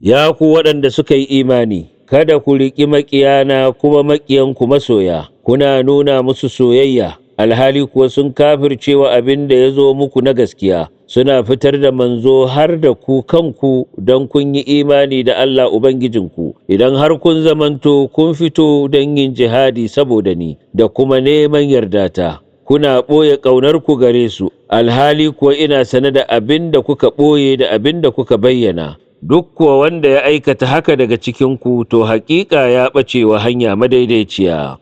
Ya ku waɗanda suka yi imani, kada ku riƙi maƙiyana kuma maƙiyanku masoya, kuna nuna musu soyayya, alhali kuwa sun kafircewa abin da ya zo muku na gaskiya, suna fitar da manzo har da ku kanku don kun yi imani da Allah Ubangijinku, idan har kun zamanto kun fito don yin jihadi saboda ni, da kuma neman yardata. Kuna ɓoye ƙaunarku gare su, alhali kuwa ina sane da abin da kuka ɓoye da abin da kuka bayyana. duk kuwa wanda ya aikata haka daga cikinku to haƙiƙa ya ɓace wa hanya madaidaiciya.